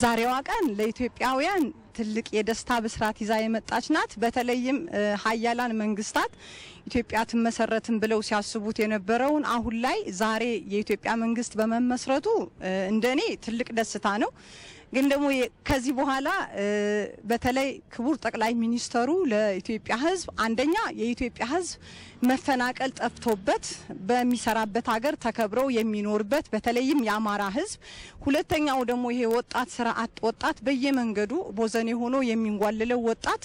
ዛሬዋ ቀን ለኢትዮጵያውያን ትልቅ የደስታ ብስራት ይዛ የመጣች ናት። በተለይም ሀያላን መንግስታት ኢትዮጵያ ትመሰረትን ብለው ሲያስቡት የነበረውን አሁን ላይ ዛሬ የኢትዮጵያ መንግስት በመመስረቱ እንደኔ ትልቅ ደስታ ነው። ግን ደግሞ ከዚህ በኋላ በተለይ ክቡር ጠቅላይ ሚኒስተሩ ለኢትዮጵያ ሕዝብ አንደኛ የኢትዮጵያ ሕዝብ መፈናቀል ጠፍቶበት በሚሰራበት ሀገር ተከብረው የሚኖርበት በተለይም የአማራ ሕዝብ፣ ሁለተኛው ደግሞ ይሄ ወጣት ስራ አጥ ወጣት በየመንገዱ ቦዘኔ ሆኖ የሚንጓልለው ወጣት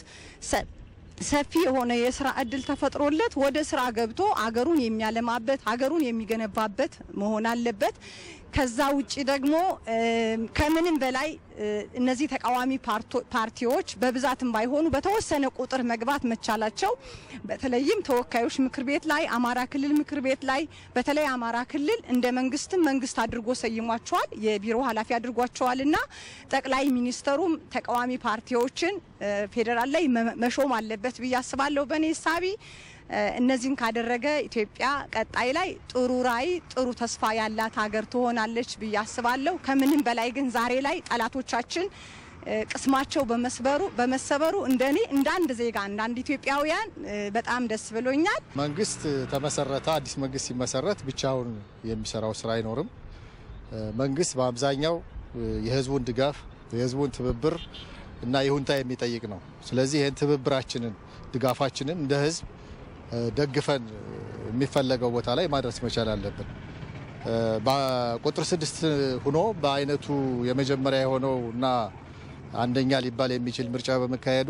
ሰፊ የሆነ የስራ እድል ተፈጥሮለት ወደ ስራ ገብቶ አገሩን የሚያለማበት አገሩን የሚገነባበት መሆን አለበት። ከዛ ውጭ ደግሞ ከምንም በላይ እነዚህ ተቃዋሚ ፓርቲዎች በብዛትም ባይሆኑ በተወሰነ ቁጥር መግባት መቻላቸው በተለይም ተወካዮች ምክር ቤት ላይ አማራ ክልል ምክር ቤት ላይ በተለይ አማራ ክልል እንደ መንግስትም መንግስት አድርጎ ሰይሟቸዋል፣ የቢሮ ኃላፊ አድርጓቸዋል እና ጠቅላይ ሚኒስተሩም ተቃዋሚ ፓርቲዎችን ፌዴራል ላይ መሾም አለበት ብዬ አስባለሁ በእኔ ሳቢ እነዚህን ካደረገ ኢትዮጵያ ቀጣይ ላይ ጥሩ ራዕይ ጥሩ ተስፋ ያላት ሀገር ትሆናለች ብዬ አስባለሁ። ከምንም በላይ ግን ዛሬ ላይ ጠላቶቻችን ቅስማቸው በመስበሩ በመሰበሩ እንደኔ እንደ አንድ ዜጋ እንደ አንድ ኢትዮጵያውያን በጣም ደስ ብሎኛል። መንግስት ተመሰረተ። አዲስ መንግስት ሲመሰረት ብቻውን የሚሰራው ስራ አይኖርም። መንግስት በአብዛኛው የህዝቡን ድጋፍ የህዝቡን ትብብር እና ይሁንታ የሚጠይቅ ነው። ስለዚህ ይህን ትብብራችንን ድጋፋችንን እንደ ህዝብ ደግፈን የሚፈለገው ቦታ ላይ ማድረስ መቻል አለብን። በቁጥር ስድስት ሆኖ በአይነቱ የመጀመሪያ የሆነው እና አንደኛ ሊባል የሚችል ምርጫ በመካሄዱ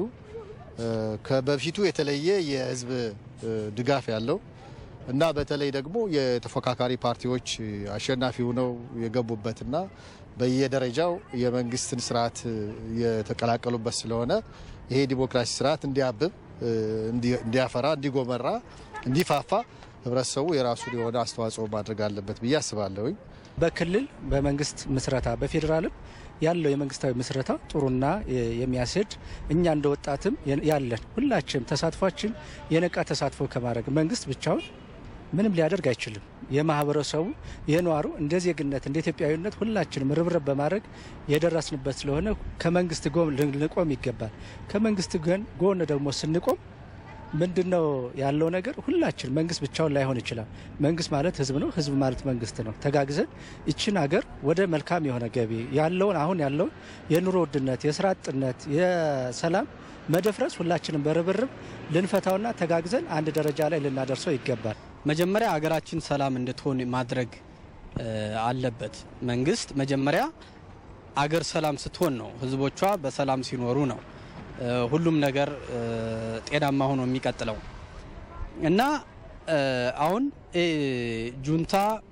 ከበፊቱ የተለየ የህዝብ ድጋፍ ያለው እና በተለይ ደግሞ የተፎካካሪ ፓርቲዎች አሸናፊ ሆነው የገቡበትና በየደረጃው የመንግስትን ስርዓት የተቀላቀሉበት ስለሆነ ይሄ ዲሞክራሲ ስርዓት እንዲያብብ እንዲያፈራ፣ እንዲጎመራ፣ እንዲፋፋ ህብረተሰቡ የራሱን የሆነ አስተዋጽኦ ማድረግ አለበት ብዬ አስባለሁኝ። በክልል በመንግስት ምስረታ በፌዴራልም ያለው የመንግስታዊ ምስረታ ጥሩና የሚያስሄድ እኛ እንደ ወጣትም ያለን ሁላችንም ተሳትፏችን የነቃ ተሳትፎ ከማድረግ መንግስት ብቻውን ምንም ሊያደርግ አይችልም። የማህበረሰቡ የነዋሩ እንደ ዜግነት እንደ ኢትዮጵያዊነት ሁላችንም ርብርብ በማድረግ የደረስንበት ስለሆነ ከመንግስት ጎን ልንቆም ይገባል። ከመንግስት ጎን ደግሞ ስንቆም ምንድን ነው ያለው ነገር ሁላችን መንግስት ብቻውን ላይሆን ይችላል። መንግስት ማለት ህዝብ ነው፣ ህዝብ ማለት መንግስት ነው። ተጋግዘን ይችን ሀገር ወደ መልካም የሆነ ገቢ ያለውን አሁን ያለውን የኑሮ ውድነት፣ የስራ አጥነት፣ የሰላም መደፍረስ ሁላችንም በርብርብ ልንፈታውና ተጋግዘን አንድ ደረጃ ላይ ልናደርሰው ይገባል። መጀመሪያ ሀገራችን ሰላም እንድትሆን ማድረግ አለበት። መንግስት መጀመሪያ አገር ሰላም ስትሆን ነው ህዝቦቿ በሰላም ሲኖሩ ነው ሁሉም ነገር ጤናማ ሆኖ የሚቀጥለው እና አሁን ጁንታ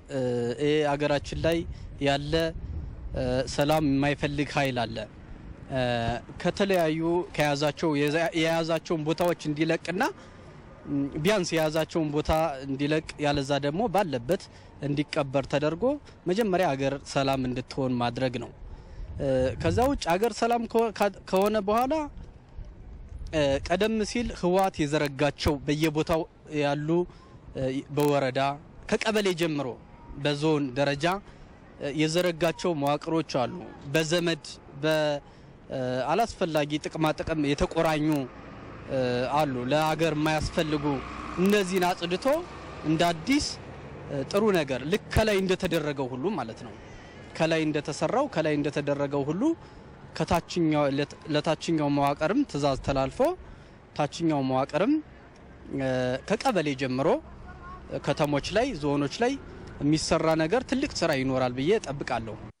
አገራችን ላይ ያለ ሰላም የማይፈልግ ኃይል አለ። ከተለያዩ ከያዛቸው የያዛቸውን ቦታዎች እንዲለቅና ቢያንስ የያዛቸውን ቦታ እንዲለቅ ያለዛ ደግሞ ባለበት እንዲቀበር ተደርጎ መጀመሪያ አገር ሰላም እንድትሆን ማድረግ ነው። ከዛ ውጭ አገር ሰላም ከሆነ በኋላ ቀደም ሲል ህወሓት የዘረጋቸው በየቦታው ያሉ በወረዳ ከቀበሌ ጀምሮ በዞን ደረጃ የዘረጋቸው መዋቅሮች አሉ። በዘመድ በአላስፈላጊ ጥቅማጥቅም የተቆራኙ አሉ ለሀገር የማያስፈልጉ እነዚህን አጽድቶ እንደ አዲስ ጥሩ ነገር ልክ ከላይ እንደተደረገው ሁሉ ማለት ነው ከላይ እንደተሰራው ከላይ እንደተደረገው ሁሉ ለታችኛው መዋቅርም ትዕዛዝ ተላልፎ ታችኛው መዋቅርም ከቀበሌ ጀምሮ ከተሞች ላይ ዞኖች ላይ የሚሰራ ነገር ትልቅ ስራ ይኖራል ብዬ ጠብቃለሁ።